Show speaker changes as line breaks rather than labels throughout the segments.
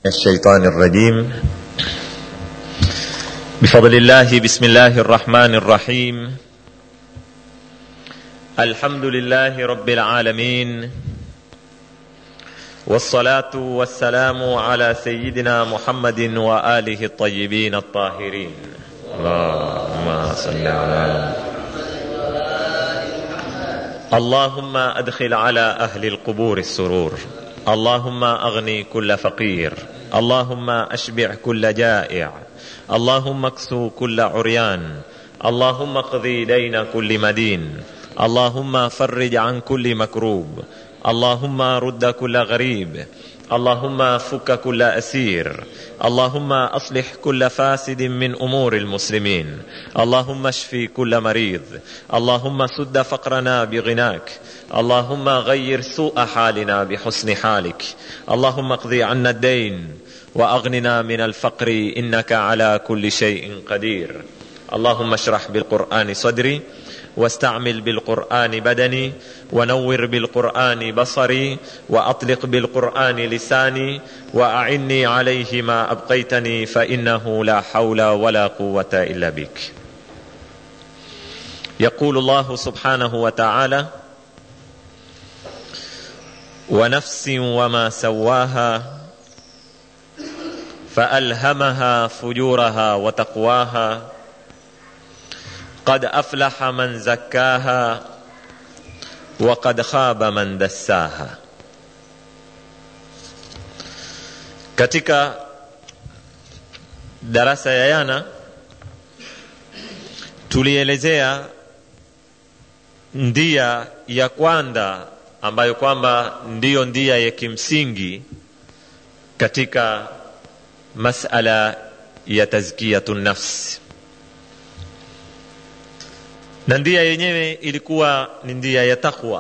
الشيطان الرجيم بفضل الله بسم الله الرحمن الرحيم الحمد لله رب العالمين والصلاه والسلام على سيدنا محمد واله الطيبين الطاهرين اللهم صل على اللهم ادخل على اهل القبور السرور اللهم اغني كل فقير اللهم اشبع كل جائع اللهم اكسو كل عريان اللهم اقضي دين كل مدين اللهم فرج عن كل مكروب اللهم رد كل غريب اللهم فك كل اسير اللهم اصلح كل فاسد من امور المسلمين اللهم اشف كل مريض اللهم سد فقرنا بغناك اللهم غير سوء حالنا بحسن حالك اللهم اقض عنا الدين واغننا من الفقر انك على كل شيء قدير اللهم اشرح بالقران صدري واستعمل بالقران بدني ونور بالقران بصري واطلق بالقران لساني واعني عليه ما ابقيتني فانه لا حول ولا قوه الا بك يقول الله سبحانه وتعالى ونفس وما سواها فالهمها فجورها وتقواها قد افلح من زكاها وقد خاب man dassaha katika darasa ya yana tulielezea ndia ya kwanza ambayo kwamba ndiyo ndia ya kimsingi katika masala ya tazkiyatu nafsi na ndia yenyewe ilikuwa ni ndia ya takwa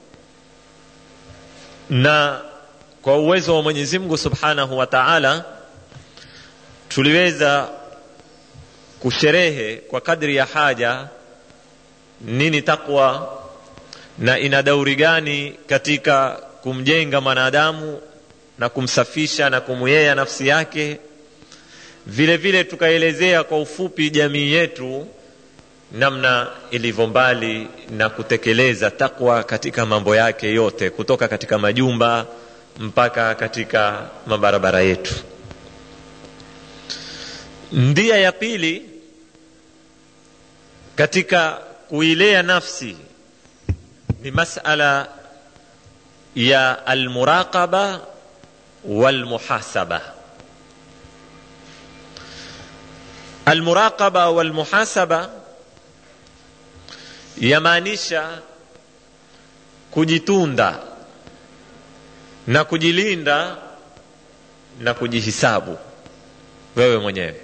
na kwa uwezo wa mwenyezi mungu subhanahu wa taala tuliweza kusherehe kwa kadri ya haja nini takwa na ina dauri gani katika kumjenga mwanadamu na kumsafisha na kumuyea nafsi yake vile vile tukaelezea kwa ufupi jamii yetu namna ilivyo mbali na kutekeleza takwa katika mambo yake yote kutoka katika majumba mpaka katika mabarabara yetu ndia ya pili katika kuilea nafsi ni masala ya almuraqaba walmuhasaba almuraqaba walmuhasaba yamaanisha kujitunda na kujilinda na kujihisabu wewe mwenyewe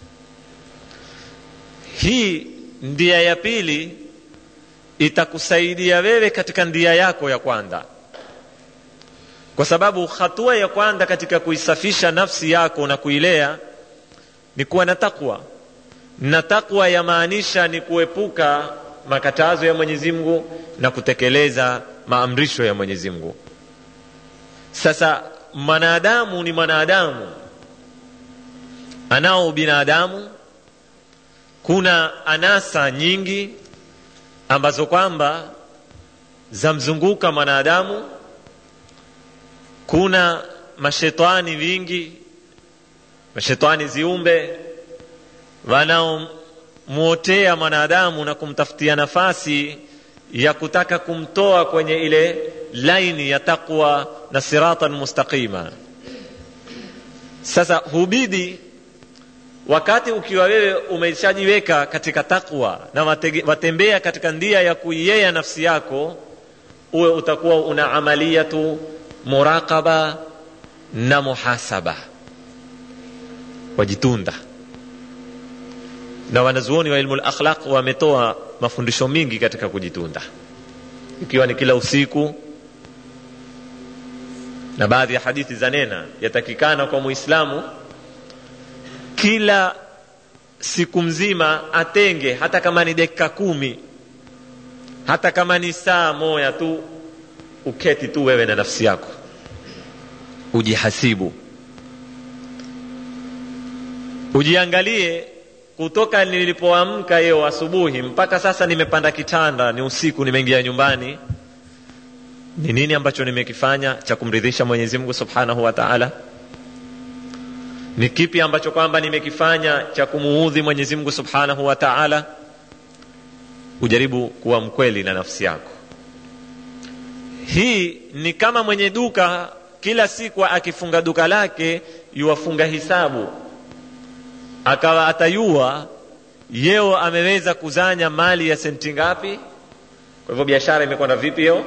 hii ndia ya pili itakusaidia wewe katika ndia yako ya kwanza kwa sababu hatua ya kwanza katika kuisafisha nafsi yako na kuilea ni kuwa na takwa na takwa yamaanisha ni kuepuka makatazo ya mwenyezi mungu na kutekeleza maamrisho ya mwenyezi mungu sasa mwanadamu ni mwanadamu anao binadamu kuna anasa nyingi ambazo kwamba zamzunguka mwanadamu kuna mashetani vingi mashetani ziumbe wanaomwotea mwanadamu na kumtafutia nafasi ya kutaka kumtoa kwenye ile laini ya taqwa na siratan mustaqima sasa hubidi wakati ukiwa wewe umeshajiweka katika takwa na watembea katika ndia ya kuiyea nafsi yako uwe utakuwa una amaliyatu muraqaba na muhasaba wajitunda na wanazuoni wa ilmu lakhlaq wametoa mafundisho mingi katika kujitunda ikiwa ni kila usiku na baadhi ya hadithi za nena yatakikana kwa muislamu kila siku mzima atenge hata kama ni dakika kumi hata kama ni saa moja tu uketi tu wewe na nafsi yako ujihasibu ujiangalie kutoka nilipoamka yeo asubuhi mpaka sasa nimepanda kitanda ni usiku nimeingia nyumbani ni nini ambacho nimekifanya cha kumridhisha mwenyezi mungu subhanahu wa taala ni kipi ambacho kwamba nimekifanya cha kumuudhi mwenyezi mungu subhanahu wa taala ujaribu kuwa mkweli na nafsi yako hii ni kama mwenye duka kila siku akifunga duka lake yuwafunga hisabu akawa atayua yeo ameweza kuzanya mali ya senti ngapi kwa hivyo biashara imekwenda vipi yeo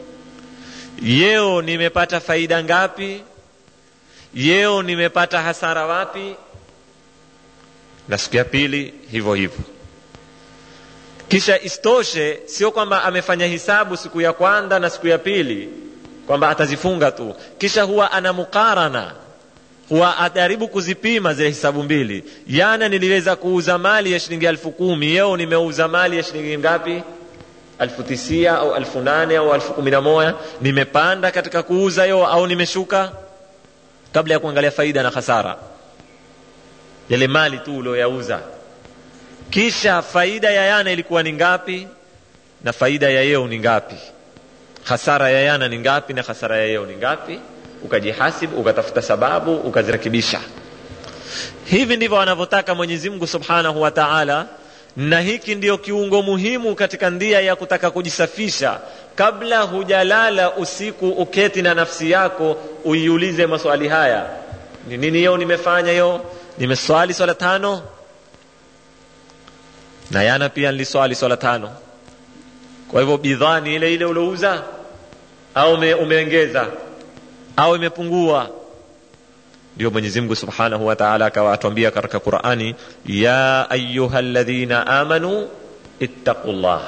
yeo nimepata faida ngapi yeo nimepata hasara wapi na siku ya pili hivyo hivyo kisha istoshe sio kwamba amefanya hisabu siku ya kwanza na siku ya pili kwamba atazifunga tu kisha huwa ana mukarana huwa ajaribu kuzipima zile hisabu mbili yana niliweza kuuza mali ya shilingi elfu kumi yeo nimeuza mali ya shilingi ngapi elfu tisia au elfu nane au elfu kumi na moja nimepanda katika kuuza yo au nimeshuka kabla ya kuangalia faida na hasara yale mali tu ulioyauza kisha faida ya yana ilikuwa ni ngapi na faida ya yeo ni ngapi hasara ya yana ni ngapi na hasara ya yeo ni ngapi ukajihasibu ukatafuta sababu ukazirekebisha hivi ndivyo wanavyotaka mwenyezi mungu subhanahu wa taala na hiki ndio kiungo muhimu katika ndia ya kutaka kujisafisha kabla hujalala usiku uketi na nafsi yako uiulize maswali haya ni nini yo nimefanya yo nimeswali swala tano na yana pia niliswali swala tano kwa hivyo bidhaa ni ile ile ulouza au ume, umeongeza au imepungua ndio mwenyezi mungu subhanahu wa taala akawa atuambia katika qurani ya ayuha ladhina amanu ittaqu llah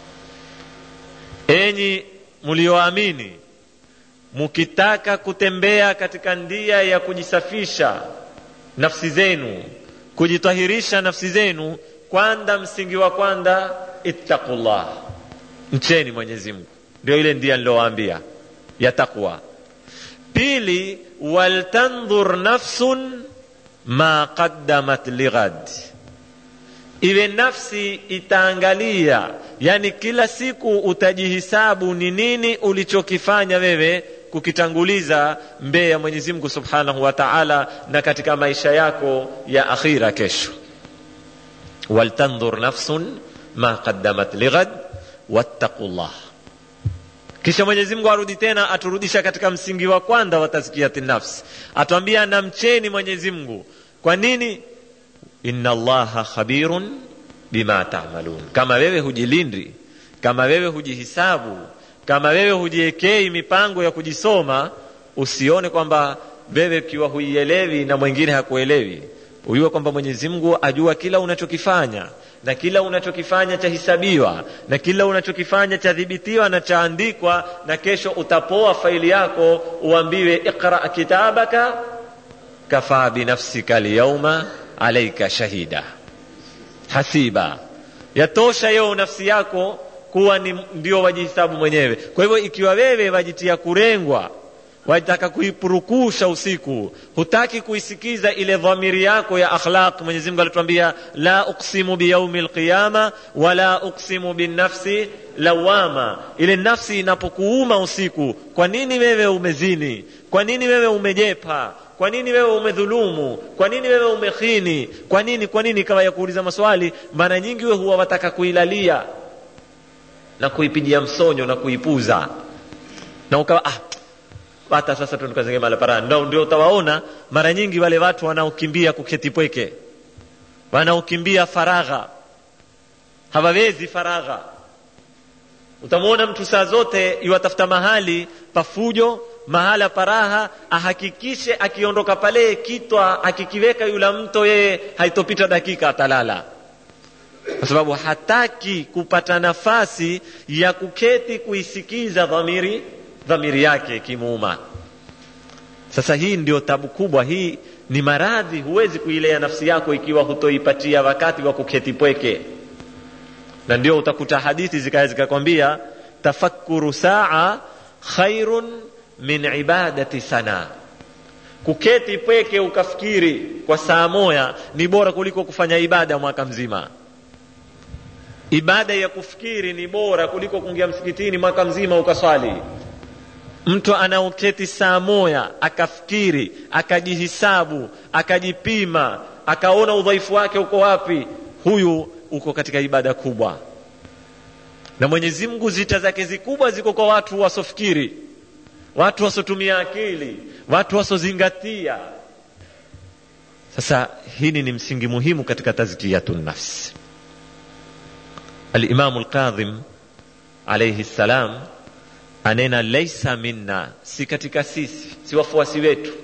enyi mlioamini mukitaka kutembea katika ndia ya kujisafisha nafsi zenu kujitahirisha nafsi zenu kwanza msingi wa kwanza ittaqu llah mcheni mwenyezi mungu ndio ile ndia nilowaambia ya taqwa pili waltandhur nafsun ma qaddamat lighad iwe nafsi itaangalia yani kila siku utajihisabu ni nini ulichokifanya wewe kukitanguliza mbele ya mwenyezi mungu subhanahu wa taala na katika maisha yako ya akhira kesho waltandhur nafsun ma qaddamat lighad wattaqu llah kisha mwenyezi mungu arudi tena aturudisha katika msingi wa kwanza wa tazkiyati nafsi atuambia namcheni mwenyezi mungu kwa nini inna allaha khabirun bima tamalun kama wewe hujilindi kama wewe hujihisabu kama wewe hujiekei mipango ya kujisoma usione kwamba wewe ukiwa huielewi na mwingine hakuelewi ujue kwamba mwenyezi mungu ajua kila unachokifanya na kila unachokifanya chahisabiwa na kila unachokifanya chadhibitiwa na chaandikwa na kesho utapoa faili yako uambiwe iqra kitabaka kafaa binafsika lyauma alaika shahida hasiba yatosha yeo nafsi yako kuwa ni ndio wajihisabu mwenyewe kwa hivyo ikiwa wewe wajitia kurengwa wataka kuipurukusha usiku hutaki kuisikiza ile dhamiri yako ya akhlaq mwenyezi mungu alituambia la uksimu biyaumi lqiyama wala uksimu binafsi lawama ile nafsi inapokuuma usiku kwa nini wewe umezini kwa nini wewe umejepa kwa nini wewe umedhulumu kwa nini wewe umekhini kwa nini kwa nini ikawa ya kuuliza maswali mara nyingi we huwa wataka kuilalia na kuipigia msonyo na kuipuza na ukawa ah, hata sasa tu nikazenge mala para ndio ndio utawaona mara nyingi wale watu wanaokimbia kuketi pweke wanaokimbia faragha hawawezi faragha utamwona mtu saa zote iwatafuta mahali pafujo mahala paraha ahakikishe akiondoka pale kitwa akikiweka yula mto yeye haitopita dakika atalala kwa sababu hataki kupata nafasi ya kuketi kuisikiza dhamiri dhamiri yake ikimuuma sasa hii ndio tabu kubwa hii ni maradhi huwezi kuilea nafsi yako ikiwa hutoipatia wakati wa kuketi pweke na ndio utakuta hadithi zikaya zikakwambia tafakkuru saa khairun min ibadati sana kuketi pweke ukafikiri kwa saa moya ni bora kuliko kufanya ibada mwaka mzima ibada ya kufikiri ni bora kuliko kuingia msikitini mwaka mzima ukaswali mtu anaoketi saa moya akafikiri akajihisabu akajipima akaona udhaifu wake uko wapi huyu uko katika ibada kubwa na mwenyezi mungu zita zake zikubwa ziko kwa watu wasofikiri watu wasotumia akili watu wasozingatia sasa hili ni msingi muhimu katika tazkiyatu nafsi alimamu lkadhim alaihi ssalam anena laisa minna si katika sisi si wafuasi wetu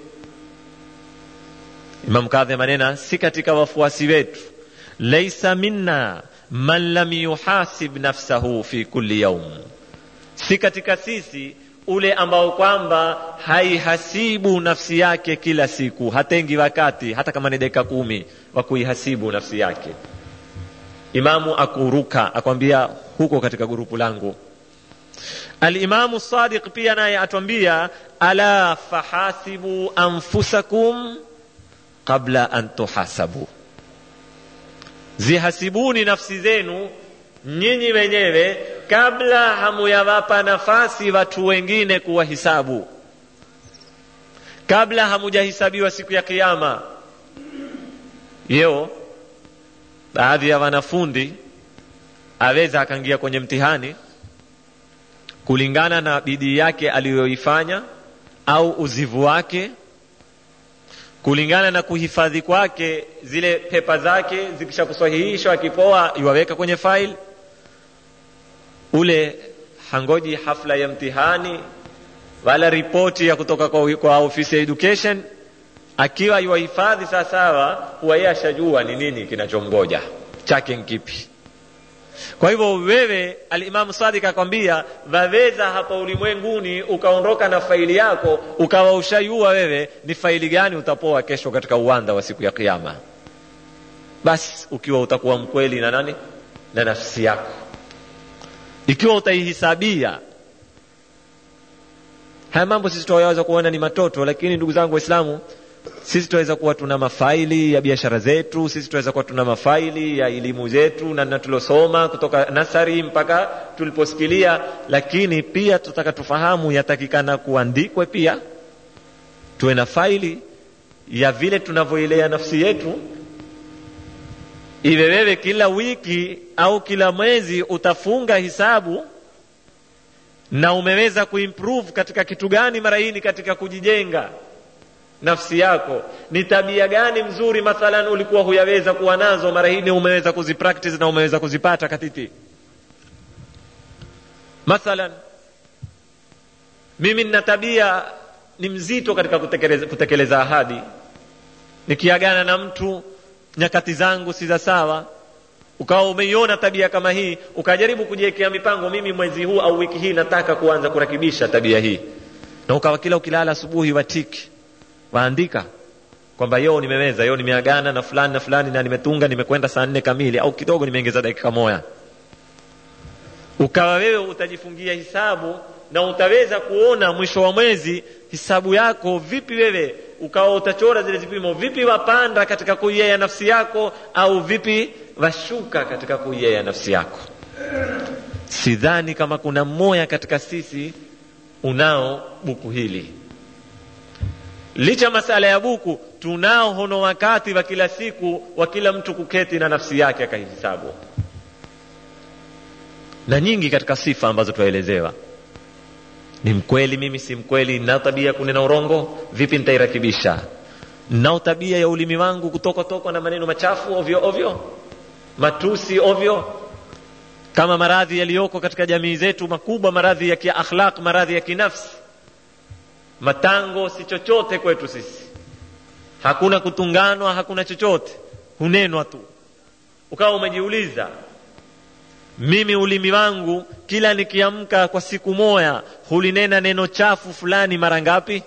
imam kadhim anena si katika wafuasi wetu laisa minna man lam yuhasib nafsahu fi kulli yaum si katika sisi ule ambao kwamba haihasibu nafsi yake kila siku hatengi wakati hata kama ni dakika kumi wa kuihasibu nafsi yake imamu akuruka akwambia huko katika gurupu langu alimamu sadiq pia naye atwambia ala fahasibu anfusakum qabla an tuhasabu zihasibuni nafsi zenu nyinyi wenyewe kabla hamuyawapa nafasi watu wengine kuwahisabu kabla hamujahisabiwa siku ya kiama yeo baadhi ya wanafundi aweza akaingia kwenye mtihani kulingana na bidii yake aliyoifanya au uzivu wake kulingana na kuhifadhi kwake zile pepa zake zikisha kusahihishwa akipoa iwaweka kwenye file ule hangoji hafla ya mtihani wala ripoti ya kutoka kwa, kwa ofisi ya education akiwa iwahifadhi sawasawa huwa yeye ashajua ni nini kinachomgoja chake nkipi kwa hivyo wewe alimamu sadik akwambia waweza hapa ulimwenguni ukaondoka na faili yako ukawa ushayua wewe ni faili gani utapoa kesho katika uwanda wa siku ya kiama basi ukiwa utakuwa mkweli na nani na nafsi yako ikiwa utaihisabia haya mambo sisi tunaweza kuona ni matoto lakini ndugu zangu waislamu sisi tunaweza kuwa tuna mafaili ya biashara zetu sisi tunaweza kuwa tuna mafaili ya elimu zetu na tulosoma kutoka nasari mpaka tuliposikilia lakini pia tutaka tufahamu yatakikana kuandikwe pia tuwe na faili ya vile tunavyoilea nafsi yetu iwe wewe kila wiki au kila mwezi utafunga hisabu na umeweza kuimprove katika kitu gani mara hii ni katika kujijenga nafsi yako ni tabia gani mzuri mathalan ulikuwa huyaweza kuwa nazo mara hii umeweza kuzipractice na umeweza kuzipata katiti mathalan mimi nina tabia ni mzito katika kutekeleza, kutekeleza ahadi nikiagana na mtu nyakati zangu si za sawa ukawa umeiona tabia kama hii ukajaribu kujiwekea mipango mimi mwezi huu au wiki hii nataka kuanza kurakibisha tabia hii na ukawa kila ukilala asubuhi watiki waandika kwamba yo nimeweza yo nimeagana na fulani na fulani na nimetunga nimekwenda saa nne kamili au kidogo nimeongeza dakika moja ukawa wewe utajifungia hisabu na utaweza kuona mwisho wa mwezi hisabu yako vipi wewe ukawa utachora zile vipimo vipi wapanda katika kuiea nafsi yako au vipi washuka katika kuiea nafsi yako sidhani kama kuna mmoja katika sisi unao buku hili licha masala ya buku tunao hono wakati wa kila siku wa kila mtu kuketi na nafsi yake akahisabu na nyingi katika sifa ambazo twaelezewa ni mkweli mimi si mkweli nao tabia kunena urongo vipi nitairakibisha nao tabia ya ulimi wangu kutokotokwa na maneno machafu ovyo ovyo matusi ovyo kama maradhi yaliyoko katika jamii zetu makubwa maradhi ya kiakhlaq maradhi ya kinafsi matango si chochote kwetu sisi hakuna kutunganwa hakuna chochote hunenwa tu ukawa umejiuliza mimi ulimi wangu kila nikiamka kwa siku moya hulinena neno chafu fulani mara ngapi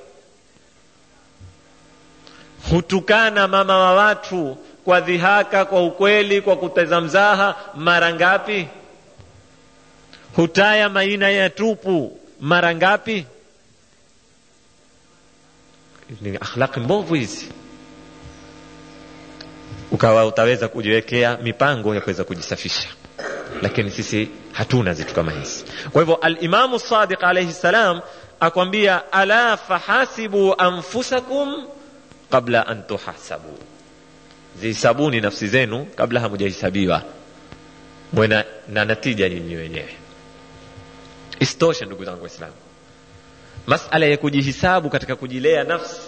hutukana mama wa watu kwa dhihaka kwa ukweli kwa kuteza mzaha mara ngapi hutaya maina ya tupu mara ngapi ni akhlaqi mbovu hizi ukawa utaweza kujiwekea mipango ya kuweza kujisafisha lakini sisi hatuna zitu kama hizi kwa hivyo alimamu sadiq alaihi salam akwambia ala fahasibu anfusakum qabla an tuhasabu zihisabuni nafsi zenu kabla hamujahisabiwa mwena na natija nyinyi wenyewe isitoshe ndugu zangu waislamu masala ya kujihisabu katika kujilea nafsi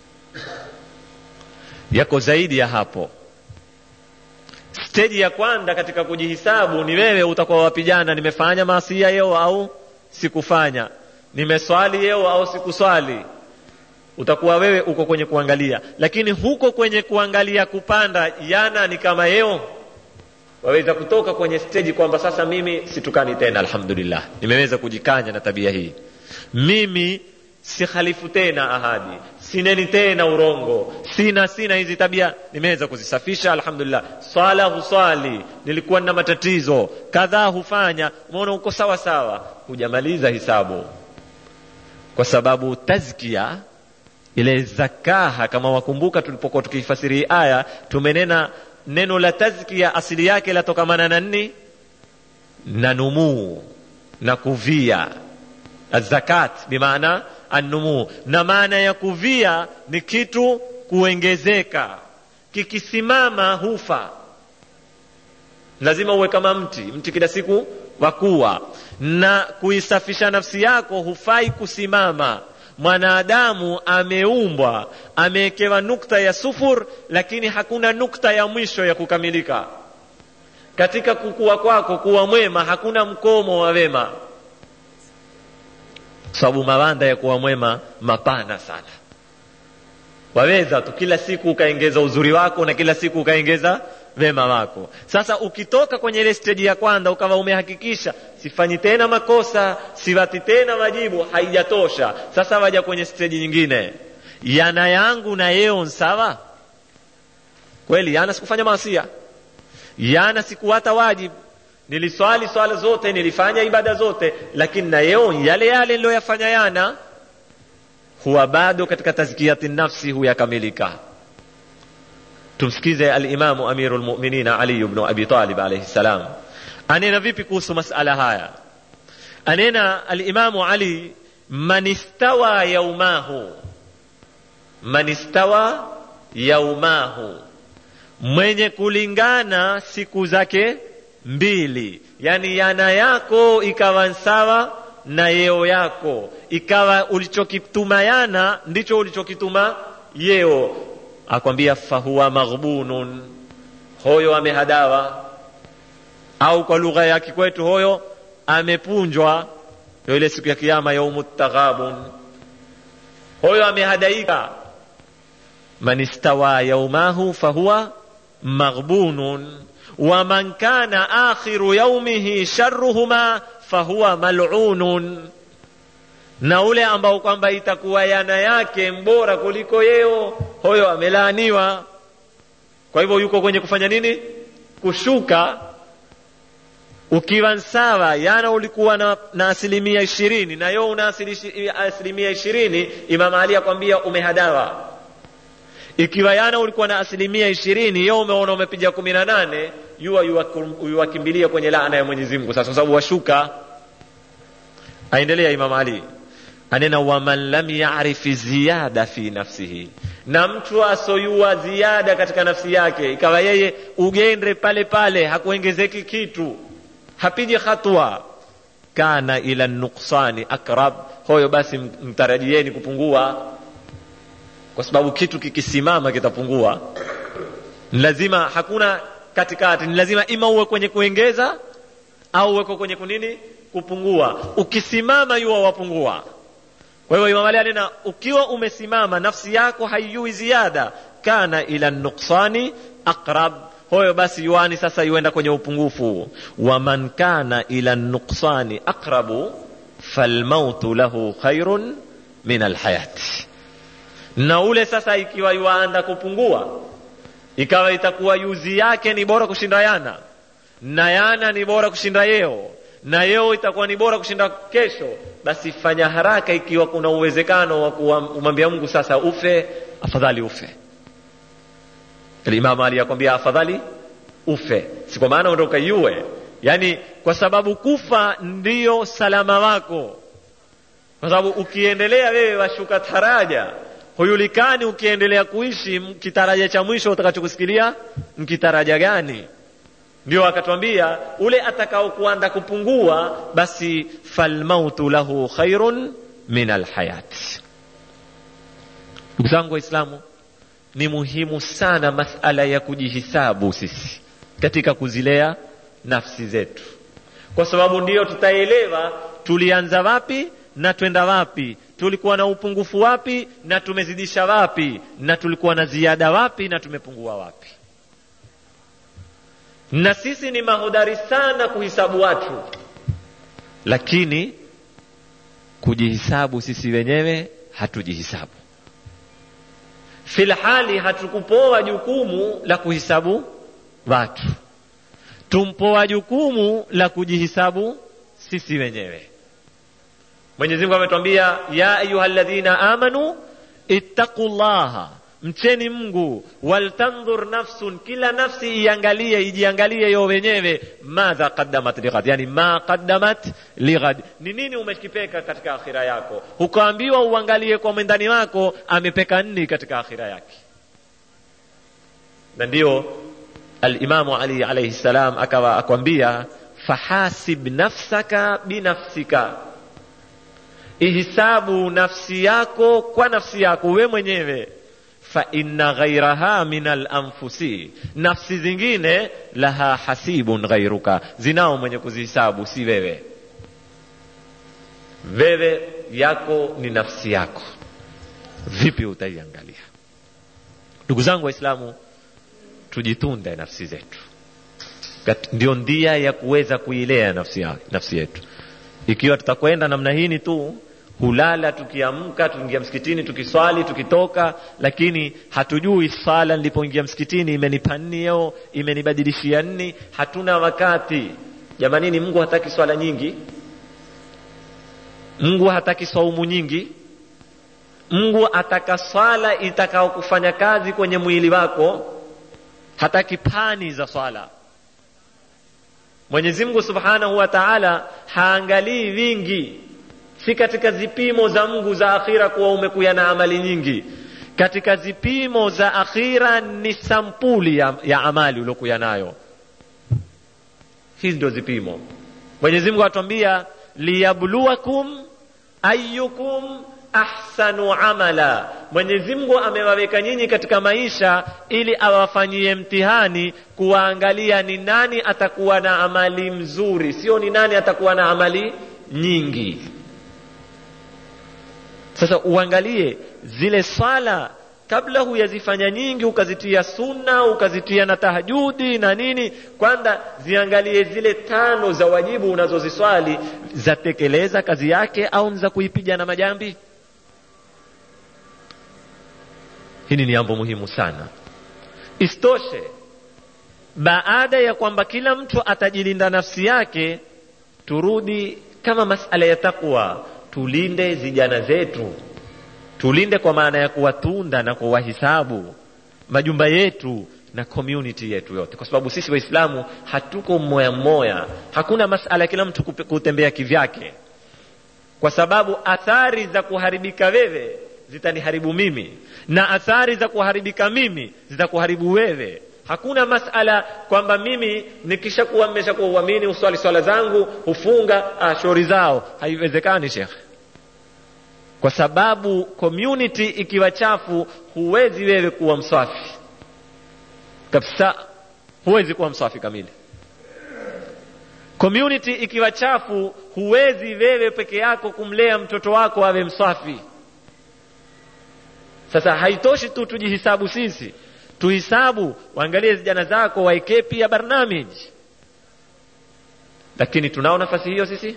yako zaidi ya hapo steji ya kwanza katika kujihisabu ni wewe utakuwa wapijana nimefanya maasia yeo au sikufanya nimeswali yeo au sikuswali utakuwa wewe uko kwenye kuangalia lakini huko kwenye kuangalia kupanda yana ni kama yeo waweza kutoka kwenye steji kwamba sasa mimi situkani tena alhamdulillah nimeweza kujikanya na tabia hii mimi sihalifu tena ahadi sineni tena urongo sina sina hizi tabia nimeweza kuzisafisha alhamdulillah swala huswali nilikuwa na matatizo kadhaa hufanya umeona uko sawa sawa hujamaliza hisabu kwa sababu tazkia ile zakaha kama wakumbuka tulipokuwa tukifasiri hii aya tumenena neno la tazkia asili yake latokamana na nini na numuu na kuvia azakat bimaana annumuu na maana ya kuvia ni kitu kuongezeka kikisimama hufa lazima uwe kama mti mti kila siku wakuwa na kuisafisha nafsi yako hufai kusimama mwanadamu ameumbwa amewekewa nukta ya sufur lakini hakuna nukta ya mwisho ya kukamilika katika kukua kwako kuwa mwema hakuna mkomo wa wema sababu mawanda ya kuwa mwema mapana sana waweza tu kila siku ukaengeza uzuri wako na kila siku ukaengeza wema wako sasa ukitoka kwenye ile steji ya kwanza ukawa umehakikisha sifanyi tena makosa siwati tena majibu haijatosha sasa waja kwenye steji nyingine yana yangu na yeo sawa kweli yana sikufanya maasia yana sikuwata wajibu niliswali swala zote nilifanya ibada zote lakini na yeo yale yale niliyoyafanya yana huwa bado katika tazkiyati nafsi huyakamilika tumsikize alimamu amiru lmuminin ali bnu abi talib alaihi ssalam anena vipi kuhusu masala haya anena alimamu ali man istawa yaumahu man istawa yaumahu mwenye kulingana siku zake mbili yani yana yako ikawa sawa na yeo yako ikawa ulichokituma yana ndicho ulichokituma yeo akwambia fahuwa maghbunun hoyo amehadawa au kwa lugha ya kikwetu hoyo amepunjwa yo ile siku ya kiama yaumu taghabun hoyo amehadaika man istawa yaumahu fahuwa maghbunun waman kana akhiru yaumihi sharruhuma fahuwa malunun na ule ambao kwamba itakuwa yana yake mbora kuliko yeo hoyo amelaaniwa kwa hivyo yuko kwenye kufanya nini kushuka ukiwa sawa yana ulikuwa na, na asilimia ishirini na yo una asilimia ishirini imam ali akwambia umehadawa ikiwa yana ulikuwa na asilimia ishirini yo umeona umepiga kumi na nane yuwa yuwakimbilia kwenye laana ya mwenyezi mungu sasa kwa sababu washuka aendelea imam ali anena waman lam yarifi ziyada fi nafsihi na mtu asoyua ziada katika nafsi yake ikawa yeye ugendre pale pale hakuongezeki kitu hapigi hatua kana ila nuksani akrab hoyo basi mtarajieni kupungua kwa sababu kitu kikisimama kitapungua ni lazima hakuna katikati ni lazima ima uwe kwenye kuengeza au uweko kwenye kunini kupungua ukisimama yuwa wapungua kwa hivyo imam ali anena ukiwa umesimama nafsi yako haijui ziada kana ila nuksani aqrab hoyo basi yuani sasa yuenda kwenye upungufu waman kana ila nuksani aqrabu falmautu lahu khairun min alhayati na ule sasa ikiwa yuaanda kupungua ikawa itakuwa yuzi yake ni bora kushinda yana na yana ni bora kushinda yeo na yeo itakuwa ni bora kushinda kesho basi fanya haraka ikiwa kuna uwezekano wa kumwambia mungu sasa ufe afadhali ufe Imam Ali akwambia afadhali ufe, si kwa maana ondoka yue, yani kwa sababu kufa ndiyo salama wako, kwa sababu ukiendelea wewe washuka taraja, hujulikani ukiendelea kuishi kitaraja cha mwisho utakachokusikilia mkitaraja gani. Ndio akatwambia ule atakaokuanda kupungua, basi falmautu lahu khairun min alhayati. Ndugu zangu Waislamu, ni muhimu sana masala ya kujihisabu sisi katika kuzilea nafsi zetu, kwa sababu ndiyo tutaelewa tulianza wapi na twenda wapi, tulikuwa na upungufu wapi na tumezidisha wapi, na tulikuwa na ziada wapi na tumepungua wapi. Na sisi ni mahodari sana kuhisabu watu, lakini kujihisabu sisi wenyewe hatujihisabu filhali hatukupoa jukumu la kuhisabu watu, tumpoa jukumu la kujihisabu sisi wenyewe. Mwenyezi Mungu ametwambia, ya ayuha alladhina amanu ittaqullaha, mcheni Mungu, waltandhur nafsun, kila nafsi iangalie, ijiangalie yo wenyewe, madha qaddamat lighad, yani ma qaddamat lighad, ni nini umekipeka katika akhira yako. Hukaambiwa uangalie kwa mwendani wako amepeka nini katika akhira yake. Na ndio Alimamu Ali alayhi salam akawa akwambia, fahasib nafsaka binafsika, ihisabu nafsi yako kwa nafsi yako we mwenyewe fa inna ghairaha min alanfusi, nafsi zingine laha hasibun ghairuka, zinao mwenye kuzihisabu si wewe. Wewe yako ni nafsi yako, vipi utaiangalia? Ndugu zangu Waislamu, tujitunde nafsi zetu, ndio ndia ya kuweza kuilea nafsi, ya, nafsi yetu. Ikiwa tutakwenda namna hii tu hulala tukiamka, tukiingia msikitini, tukiswali, tukitoka, lakini hatujui swala nilipoingia msikitini imenipa nini leo, imenibadilishia nini. Hatuna wakati jamanini. Mungu hataki swala nyingi, Mungu hataki saumu nyingi. Mungu ataka swala itakao kufanya kazi kwenye mwili wako, hataki pani za swala. Mwenyezi Mungu Subhanahu wa Ta'ala haangalii vingi si katika zipimo za Mungu za akhira kuwa umekuya na amali nyingi. Katika zipimo za akhira ni sampuli ya, ya amali uliokuya nayo. Hizi ndio zipimo. Mwenyezi Mungu atuambia liyabluwakum ayyukum ahsanu amala. Mwenyezi Mungu amewaweka nyinyi katika maisha ili awafanyie mtihani, kuwaangalia ni nani atakuwa na amali mzuri, sio ni nani atakuwa na amali nyingi. Sasa uangalie zile swala kabla huyazifanya nyingi, ukazitia sunna, ukazitia na tahajudi na nini, kwanza ziangalie zile tano za wajibu unazoziswali zatekeleza kazi yake au ni za kuipiga na majambi. Hili ni jambo muhimu sana. Isitoshe, baada ya kwamba kila mtu atajilinda nafsi yake, turudi kama masala ya takwa tulinde vijana zetu, tulinde kwa maana ya kuwatunda na kuwahisabu majumba yetu na community yetu yote, kwa sababu sisi Waislamu hatuko mmoya mmoya. Hakuna masala kila mtu kutembea kivyake, kwa sababu athari za kuharibika wewe zitaniharibu mimi na athari za kuharibika mimi zitakuharibu wewe. Hakuna masala kwamba mimi nikishakuwa mmeshakuwa uamini uswali swala zangu hufunga ah, shauri zao. Haiwezekani shekhe, kwa sababu community ikiwa chafu, huwezi wewe kuwa mswafi kabisa, huwezi kuwa mswafi kamili. Community ikiwa chafu, huwezi wewe peke yako kumlea mtoto wako awe mswafi. Sasa haitoshi tu tujihisabu sisi tuhisabu, waangalie vijana zako, waekee pia barnamiji. Lakini tunao nafasi hiyo sisi,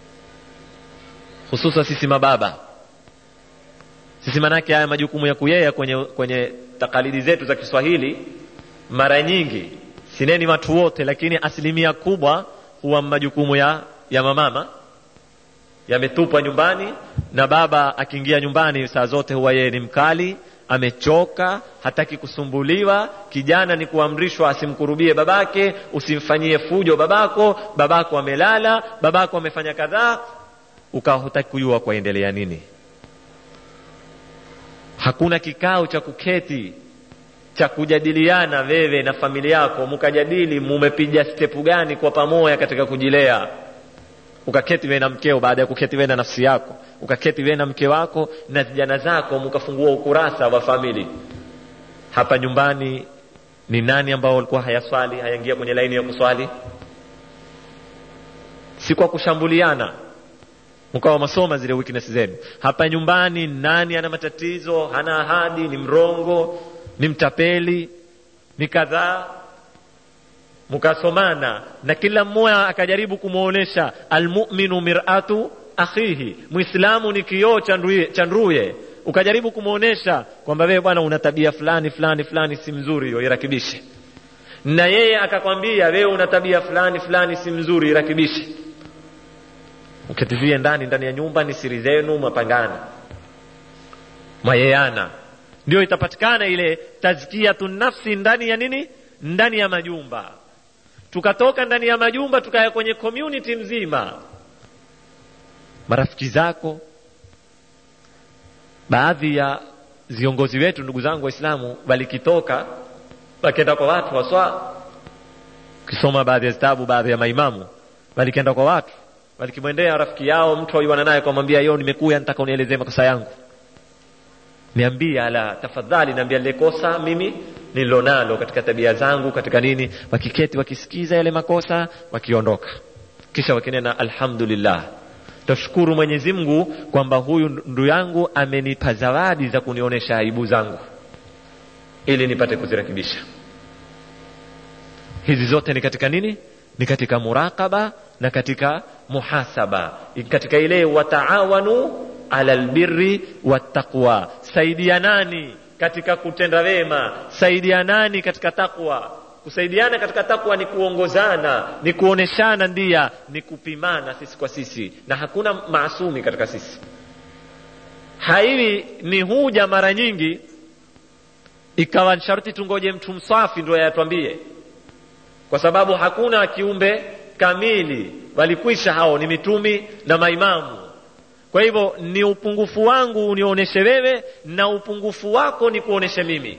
hususa sisi mababa. Sisi manake haya majukumu ya kuyea kwenye, kwenye takalidi zetu za Kiswahili mara nyingi, sineni watu wote, lakini asilimia kubwa huwa majukumu ya ya mamama yametupwa nyumbani na baba akiingia nyumbani saa zote huwa yeye ni mkali amechoka hataki kusumbuliwa kijana ni kuamrishwa asimkurubie babake usimfanyie fujo babako babako amelala babako amefanya kadhaa ukawa hutaki kujua kwaendelea nini hakuna kikao cha kuketi cha kujadiliana wewe na familia yako mkajadili mumepiga stepu gani kwa pamoja katika kujilea ukaketi wewe na mkeo baada ya kuketi wewe na nafsi yako ukaketi wewe na mke wako na vijana zako mkafungua ukurasa wa famili hapa nyumbani ni nani ambao walikuwa hayaswali hayaingia kwenye laini ya kuswali si kwa kushambuliana mkawa masoma zile weakness zenu hapa nyumbani nani ana matatizo hana ahadi ni mrongo ni mtapeli ni kadhaa mkasomana na kila mmoja akajaribu kumwonyesha almuminu miratu akhihi mwislamu ni kioo cha nduye ukajaribu kumwonyesha kwamba wewe bwana una tabia fulani fulani fulani si mzuri hiyo irakibishe na yeye akakwambia wewe una tabia fulani fulani si mzuri irakibishe uketivie ndani ndani ya nyumba ni siri zenu mapangana mayeana ndio itapatikana ile tazkiyatu nafsi ndani ya nini ndani ya majumba tukatoka ndani ya majumba tukaya kwenye community mzima marafiki zako baadhi ya viongozi wetu ndugu zangu waislamu walikitoka wakenda kwa watu waswa ukisoma baadhi ya vitabu baadhi ya maimamu walikenda kwa watu walikimwendea rafiki yao mtu aiwana naye kumwambia yo nimekuya nataka unielezee makosa yangu niambie ala tafadhali niambia lile kosa mimi nililonalo katika tabia zangu katika nini wakiketi wakisikiza yale makosa wakiondoka kisha wakinena alhamdulillah tashukuru mwenyezi mungu kwamba huyu ndu yangu amenipa zawadi za kunionyesha aibu zangu ili nipate kuzirekebisha hizi zote ni katika nini ni katika muraqaba na katika muhasaba katika ile wataawanu ala lbirri wattaqwa saidianani katika kutenda wema saidianani katika takwa kusaidiana katika takwa ni kuongozana ni kuoneshana ndia ni kupimana sisi kwa sisi na hakuna maasumi katika sisi haiwi ni huja mara nyingi ikawa sharti tungoje mtu msafi ndio yatwambie kwa sababu hakuna kiumbe kamili walikwisha hao ni mitumi na maimamu kwa hivyo ni upungufu wangu unionyeshe wewe na upungufu wako ni kuoneshe mimi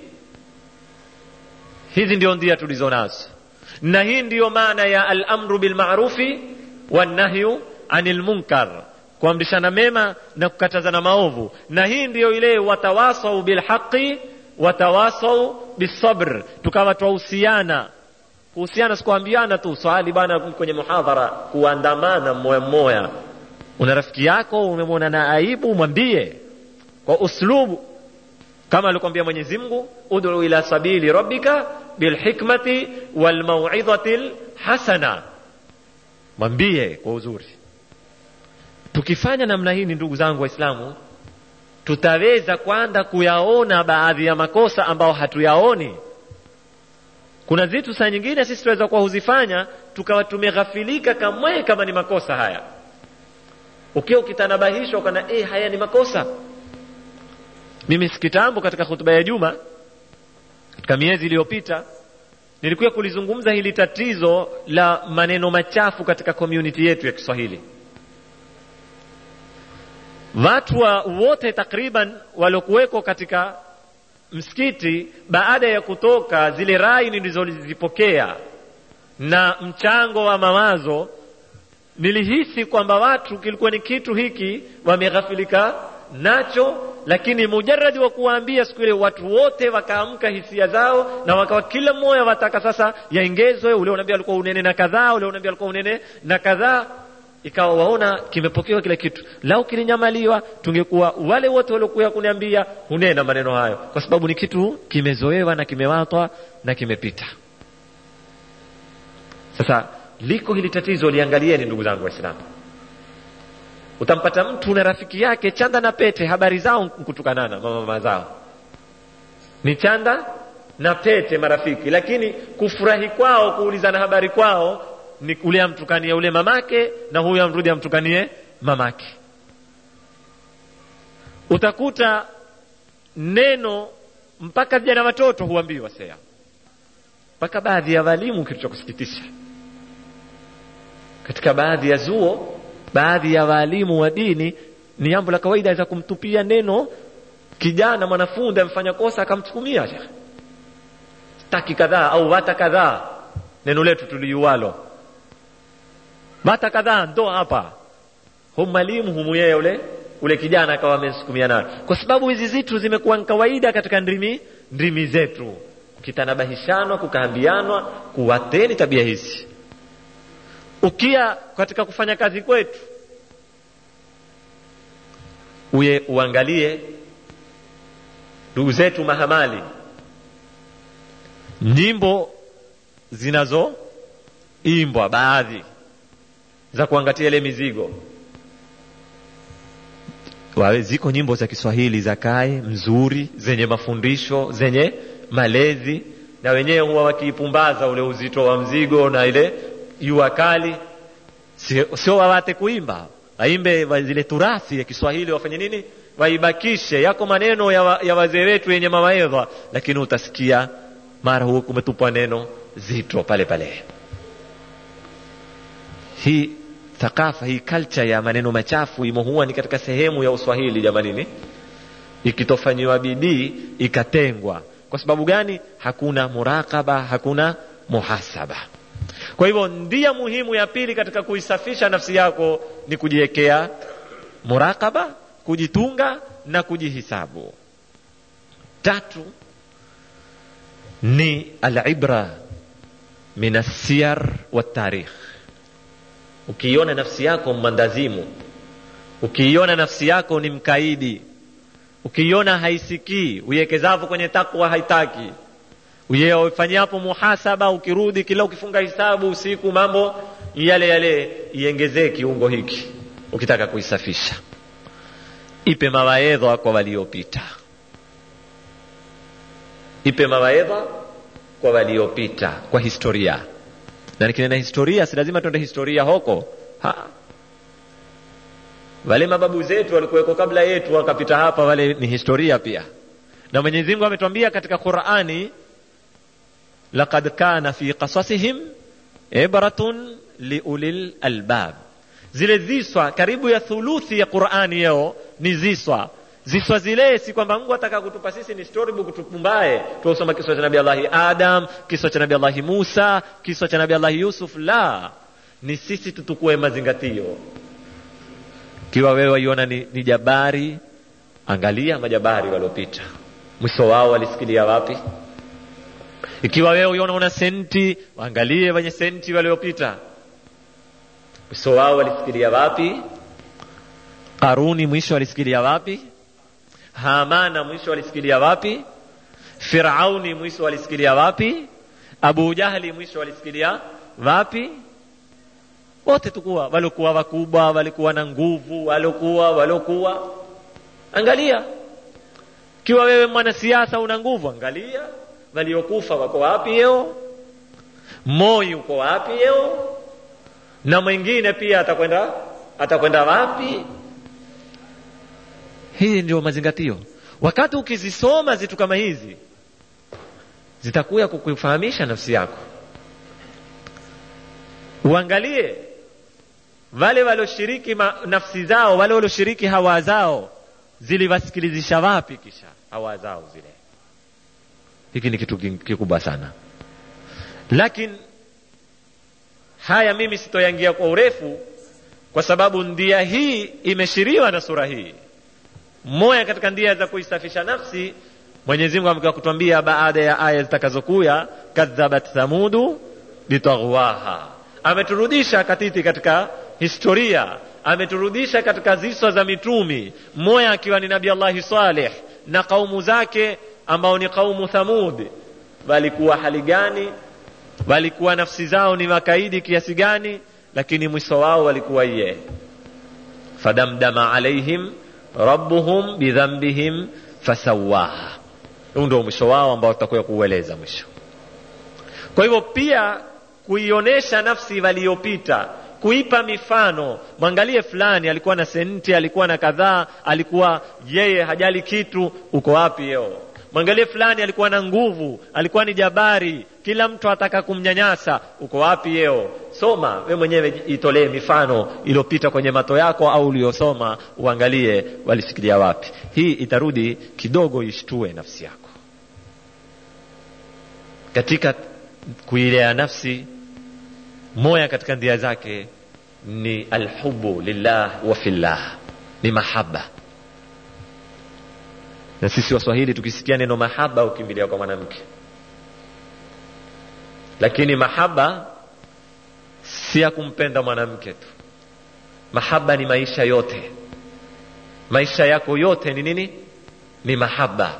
hizi ndio ndia tulizo nazo na hii ndiyo maana ya alamru bilmarufi wannahyu anil munkar kuamrishana mema na kukatazana maovu na hii ndiyo ile watawasau bilhaqi watawasau bisabr tukawa twahusiana kuhusiana sikuambiana tu swali bana kwenye muhadhara kuandamana mmoya mmoya una rafiki yako umemwona na aibu mwambie kwa uslubu kama alikwambia mwenyezi mungu udu ila sabili rabbika bilhikmati walmauidhati lhasana mwambie kwa uzuri tukifanya namna hii ni ndugu zangu waislamu tutaweza kwanza kuyaona baadhi ya makosa ambayo hatuyaoni kuna vitu saa nyingine sisi tunaweza kuwa huzifanya tukawa tumeghafilika kamwe kama ni makosa haya ukiwa ukitanabahishwa ukana eh, haya ni makosa mimi sikitambo katika hutuba ya juma katika miezi iliyopita nilikuwa kulizungumza hili tatizo la maneno machafu katika community yetu ya kiswahili watu wa wote takriban waliokuweko katika msikiti baada ya kutoka zile rai nilizozipokea na mchango wa mawazo nilihisi kwamba watu kilikuwa ni kitu hiki wameghafilika nacho lakini mujaradi wa kuwaambia siku ile watu wote wakaamka hisia zao na wakawa kila mmoja wataka sasa yaengezwe ule unaambia alikuwa unene na kadhaa ule unaambia alikuwa unene na kadhaa ikawa waona kimepokewa kila kitu lau kilinyamaliwa tungekuwa wale wote waliokuwa kuniambia hunena maneno hayo kwa sababu ni kitu kimezoewa na kimewatwa na kimepita sasa liko hili tatizo liangalieni ndugu zangu waislamu utampata mtu na rafiki yake chanda na pete habari zao kutukanana mama zao ni chanda na pete marafiki lakini kufurahi kwao kuulizana habari kwao ni ule amtukanie ule mamake na huyu amrudi amtukanie mamake utakuta neno mpaka vijana watoto huambiwa sea mpaka baadhi ya walimu kitu cha kusikitisha katika baadhi ya zuo baadhi ya waalimu wa dini ni jambo la kawaida aweza kumtupia neno kijana mwanafunzi amefanya kosa akamtukumia shekhe taki kadhaa au wata kadhaa neno letu tuliuwalo wata kadhaa ndo hapa hu mwalimu humu yeye ule ule kijana akawa amesukumia nayo kwa sababu hizi zitu zimekuwa ni kawaida katika ndimi ndimi zetu kukitanabahishana kukaambianwa kuwateni tabia hizi ukia katika kufanya kazi kwetu uye uangalie ndugu zetu mahamali nyimbo zinazoimbwa baadhi za kuangatia ile mizigo wawe ziko nyimbo za kiswahili za kae mzuri zenye mafundisho zenye malezi na wenyewe huwa wakiipumbaza ule uzito wa mzigo na ile jua kali sio, sio wawate kuimba waimbe wa zile turathi ya kiswahili wafanye nini waibakishe yako maneno ya, wa, ya wazee wetu yenye mawaedha lakini utasikia mara huku kumetupwa neno zito pale pale hii thakafa hii culture ya maneno machafu imo huwa ni katika sehemu ya uswahili jamanini ikitofanyiwa bidii ikatengwa kwa sababu gani hakuna murakaba hakuna muhasaba kwa hivyo ndia muhimu ya pili katika kuisafisha nafsi yako ni kujiwekea murakaba kujitunga na kujihisabu tatu ni alibra min alsiyar waltarikh ukiiona nafsi yako mmandazimu ukiiona nafsi yako ni mkaidi ukiiona haisikii uiekezavu kwenye takwa haitaki ufanyapo muhasaba ukirudi kila ukifunga hisabu usiku mambo yale yale iengezee kiungo hiki ukitaka kuisafisha ipe mawaedha kwa waliopita ipe mawaedha kwa waliopita kwa historia na nikinena historia si lazima tuende historia hoko ha. wale mababu zetu walikuweko kabla yetu wakapita hapa wale ni historia pia na mwenyezi mungu ametuambia katika qurani laqad kana fi qasasihim ibratun liulil albab zile ziswa karibu ya thuluthi ya qurani yeo ni ziswa ziswa zile si kwamba mungu ataka kutupa sisi ni storybook tupumbae tuosoma kiswa cha nabii allahi adam kiswa cha nabii allahi musa kiswa cha nabii allahi yusuf la ni sisi tutukue mazingatio kiwa wewe waiona ni, ni jabari angalia majabari waliopita mwisho wao walisikilia wapi ikiwa wewe uiona una senti waangalie wenye senti waliopita mwisho wao walisikilia wapi karuni mwisho walisikilia wapi hamana mwisho walisikilia wapi firauni mwisho walisikilia wapi abu jahli mwisho walisikilia wapi wote tukuwa waliokuwa wakubwa walikuwa na nguvu waliokuwa waliokuwa angalia kiwa wewe mwanasiasa una nguvu angalia waliokufa wako wapi yeo moi uko wapi yeo na mwingine pia atakwenda atakwenda wapi hii ndio mazingatio wakati ukizisoma zitu kama hizi zitakuya kukufahamisha nafsi yako uangalie wale walioshiriki nafsi zao wale walioshiriki hawa zao ziliwasikilizisha wapi kisha hawa zao zile hiki ni kitu kikubwa sana lakini haya mimi sitoyangia kwa urefu kwa sababu ndia hii imeshiriwa na sura hii moja katika ndia za kuisafisha nafsi mwenyezi mungu amekuwa kutwambia baada ya aya zitakazokuya kadhabat thamudu bitaghwaha ameturudisha katiti katika historia ameturudisha katika ziswa za mitumi mmoja akiwa ni nabii allahi saleh na kaumu zake ambao ni kaumu thamud walikuwa hali gani walikuwa nafsi zao ni makaidi kiasi gani lakini mwisho wao walikuwa ye fadamdama alaihim rabbuhum bidhambihim fasawaha huu ndio mwisho wao ambao tutakuya kuueleza mwisho kwa hivyo pia kuionyesha nafsi waliyopita kuipa mifano mwangalie fulani alikuwa na senti alikuwa na kadhaa alikuwa yeye hajali kitu uko wapi yeo mwangalie fulani alikuwa na nguvu alikuwa ni jabari kila mtu ataka kumnyanyasa uko wapi yeo soma we mwenyewe itolee mifano iliyopita kwenye mato yako au uliyosoma uangalie walishikilia wapi hii itarudi kidogo ishtue nafsi yako katika kuilea nafsi moya katika ndia zake ni alhubu lillah wa fillah ni mahaba na sisi waswahili tukisikia neno mahaba ukimbilia kwa mwanamke lakini mahaba si ya kumpenda mwanamke tu mahaba ni maisha yote maisha yako yote ni nini ni mahaba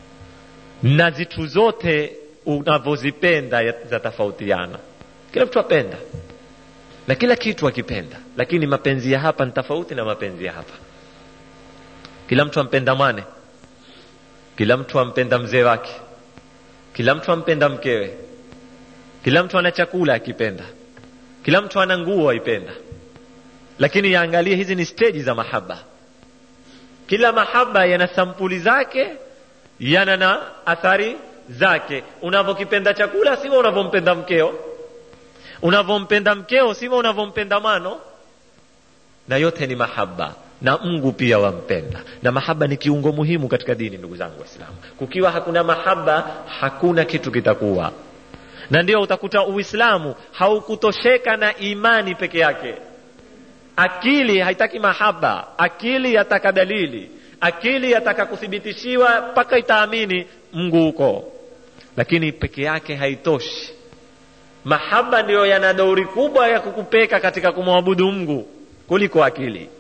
na zitu zote unavyozipenda zatofautiana kila mtu apenda na kila kitu akipenda lakini mapenzi ya hapa ni tofauti na mapenzi ya hapa kila mtu ampenda mwane kila mtu ampenda mzee wake kila mtu ampenda mkewe kila mtu ana chakula akipenda kila mtu ana nguo aipenda lakini yaangalie hizi ni steji za mahaba kila mahaba yana sampuli zake yana na athari zake unavyokipenda chakula sivyo unavyompenda mkeo unavyompenda mkeo sivyo unavyompenda mano na yote ni mahaba na mungu pia wampenda na mahaba ni kiungo muhimu katika dini ndugu zangu waislamu kukiwa hakuna mahaba hakuna kitu kitakuwa na ndio utakuta uislamu haukutosheka na imani peke yake akili haitaki mahaba akili yataka dalili akili yataka kuthibitishiwa mpaka itaamini mungu huko lakini peke yake haitoshi mahaba ndiyo yana dauri kubwa ya kukupeka katika kumwabudu mungu kuliko akili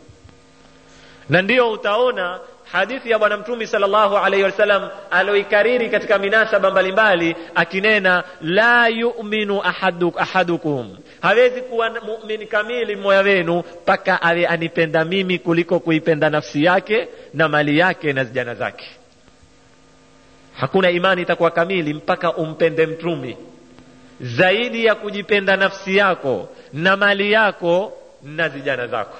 na ndiyo utaona hadithi ya bwana mtumi salllahu alaihi wasallam aloikariri katika minasaba mbalimbali akinena la yuminu ahaduk, ahadukum hawezi kuwa mumin kamili mmoja wenu mpaka awe anipenda mimi kuliko kuipenda nafsi yake na mali yake na zijana zake hakuna imani itakuwa kamili mpaka umpende mtumi zaidi ya kujipenda nafsi yako na mali yako na zijana zako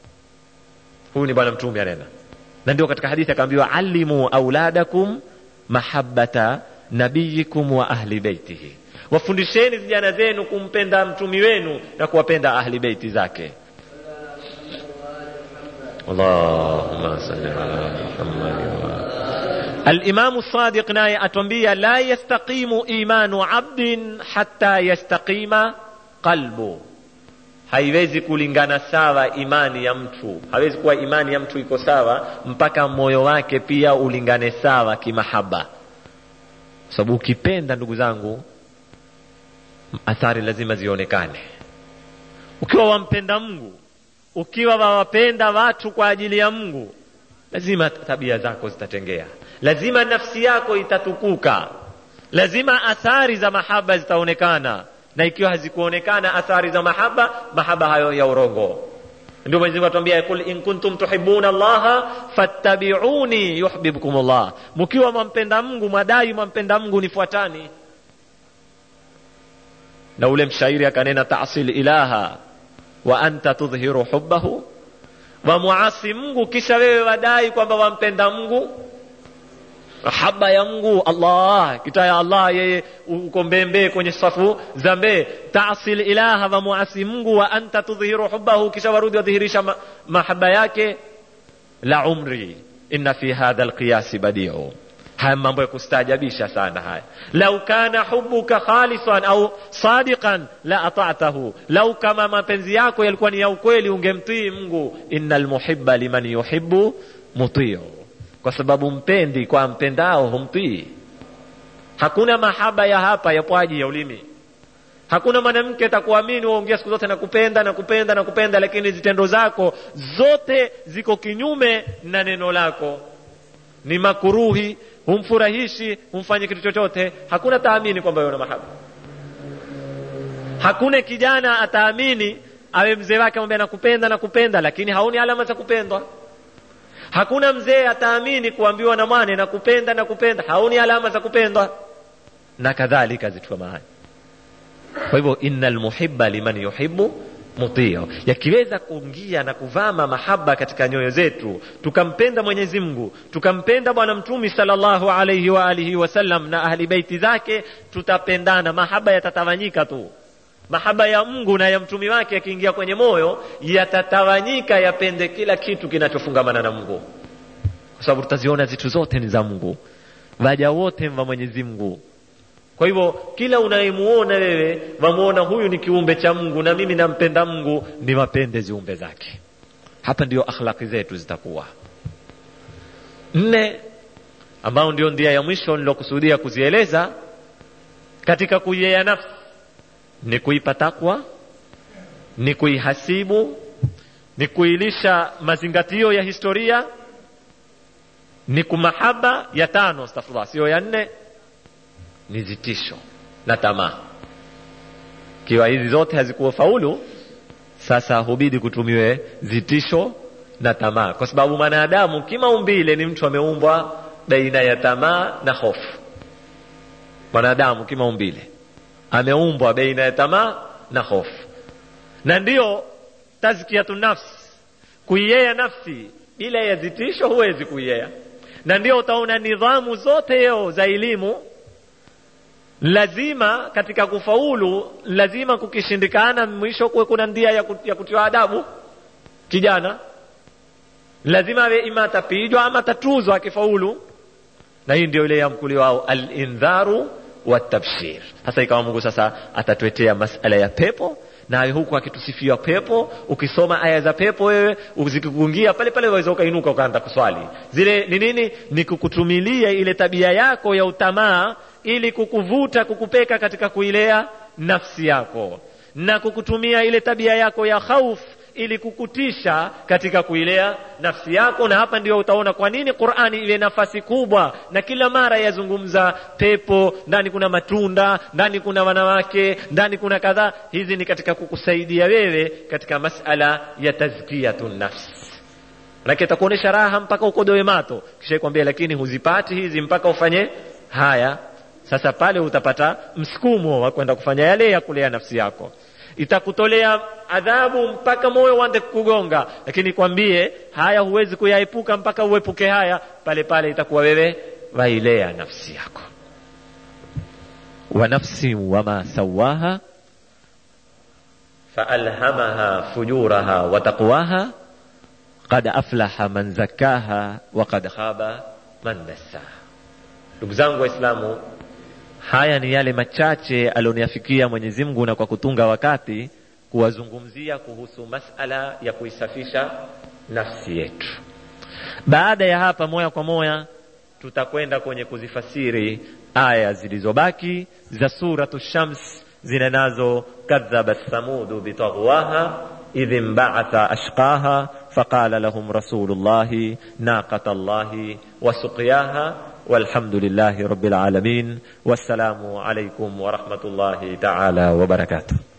huyu ni bwana mtume anena na ndio katika hadithi akaambiwa alimu auladakum mahabbata nabiyikum wa ahli beitihi wafundisheni vijana zenu kumpenda mtumi wenu na kuwapenda ahli beiti zake allahumma salli ala muhammad alimamu sadiq naye atwambia la yastaqimu imanu abdin hatta yastaqima qalbu haiwezi kulingana sawa imani ya mtu hawezi kuwa imani ya mtu iko sawa mpaka moyo wake pia ulingane sawa kimahaba sababu ukipenda ndugu zangu athari lazima zionekane ukiwa wampenda mungu ukiwa wawapenda watu kwa ajili ya mungu lazima tabia zako zitatengea lazima nafsi yako itatukuka lazima athari za mahaba zitaonekana na ikiwa hazikuonekana athari za mahaba mahaba hayo ya urongo ndio mwenyezi mungu atuambia kul in kuntum tuhibuna allaha fattabiuni yuhibbukum llah mkiwa mwampenda mungu mwadai mwampenda mungu nifuatani na ule mshairi akanena tasil ilaha wa anta tudhhiru hubbahu wamuasi mungu kisha wewe wadai kwamba wampenda mungu mahaba ya mungu allah kita ya allah yeye uko mbembee kwenye safu za mbee tasil ilaha wamuasi mungu wa anta tudhihiru hubahu kisha warudi wadhihirisha ma, mahaba yake la umri inna fi hadha alqiyasi badiu haya mambo ya kustaajabisha sana haya lau kana hubuka khalisan au sadiqan la atatahu lau kama mapenzi yako yalikuwa ni ya ukweli ungemtii mungu inna lmuhiba liman yuhibu mutiu kwa sababu mpendi kwa mpendao humtii hakuna mahaba ya hapa ya pwaji ya ulimi hakuna mwanamke atakuamini waongea siku zote nakupenda nakupenda nakupenda lakini zitendo zako zote ziko kinyume na neno lako ni makuruhi humfurahishi humfanye kitu chochote hakuna taamini kwamba wewe una mahaba hakuna kijana ataamini awe mzee wake amwambia nakupenda nakupenda lakini haoni alama za kupendwa hakuna mzee ataamini kuambiwa na mwane na kupenda na kupenda haoni alama za kupendwa na kadhalika zitu kama haya kwa hivyo inna lmuhiba liman yuhibu mutio yakiweza kuingia na kuvama mahaba katika nyoyo zetu tukampenda mwenyezi mungu tukampenda bwana mtumi salllahu alaihi wa alihi wasallam na ahli beiti zake tutapendana mahaba yatatawanyika tu mahaba ya mungu na ya mtumi wake yakiingia kwenye moyo yatatawanyika yapende kila kitu kinachofungamana na mungu kwa sababu tutaziona zitu zote ni za mungu waja wote wa mwenyezi mungu kwa hivyo kila unayemuona wewe wamuona huyu ni kiumbe cha mungu na mimi nampenda mungu ni wapende ziumbe zake hapa ndio akhlaki zetu zitakuwa nne ambao ndio ndia ya mwisho nilokusudia kuzieleza katika kuiea nafsi ni kuipa takwa ni kuihasibu ni kuilisha mazingatio ya historia ni kumahaba ya tano astaghfirullah sio ya nne ni zitisho na tamaa kiwa hizi zote hazikuwa faulu sasa hubidi kutumiwe zitisho na tamaa kwa sababu mwanadamu kimaumbile ni mtu ameumbwa baina ya tamaa na hofu mwanadamu kimaumbile ameumbwa baina ya tamaa na hofu na ndiyo tazkiyatu nafsi kuiea nafsi bila ya zitisho huwezi kuiea na ndio utaona nidhamu zote yeo za elimu lazima katika kufaulu lazima kukishindikana mwisho kuwe kuna ndia ya, kut, ya kutiwa adabu kijana lazima awe ima atapijwa ama atatuzwa akifaulu na hii ndio ile ya mkuli wao alindharu watabshir hasa ikawa mungu sasa atatuetea masala ya pepo nawe huku akitusifia pepo ukisoma aya za pepo wewe zikikuingia pale pale waweza ukainuka ukaanza kuswali zile ni nini ni kukutumilia ile tabia yako ya utamaa ili kukuvuta kukupeka katika kuilea nafsi yako na kukutumia ile tabia yako ya khauf ili kukutisha katika kuilea nafsi yako na hapa ndio utaona kwa nini qurani ile nafasi kubwa na kila mara yazungumza pepo ndani kuna matunda ndani kuna wanawake ndani kuna kadhaa hizi ni katika kukusaidia wewe katika masala ya tazkiyatu nafsi manake itakuonyesha raha mpaka ukodoe mato kisha kwambia lakini huzipati hizi mpaka ufanye haya sasa pale utapata msukumo wa kwenda kufanya yale ya kulea nafsi yako itakutolea adhabu mpaka moyo uanze kugonga lakini kwambie haya huwezi kuyaepuka mpaka uepuke haya pale pale itakuwa wewe wailea nafsi yako wa nafsi wama sawaha faalhamaha fujuraha wa taqwaha qad aflaha man zakkaha wa qad khaba man dassaha ndugu zangu waislamu haya ni yale machache alioniafikia mwenyezi mungu na kwa kutunga wakati kuwazungumzia kuhusu masala ya kuisafisha nafsi yetu baada ya hapa moya kwa moya tutakwenda kwenye kuzifasiri aya zilizobaki za suratu shams zile nazo kadhabat thamudu bitaghwaha idh imbaatha ashqaha faqala lahum rasulullahi naqata llahi wasuqyaha والحمد لله رب العالمين والسلام عليكم ورحمه الله تعالى وبركاته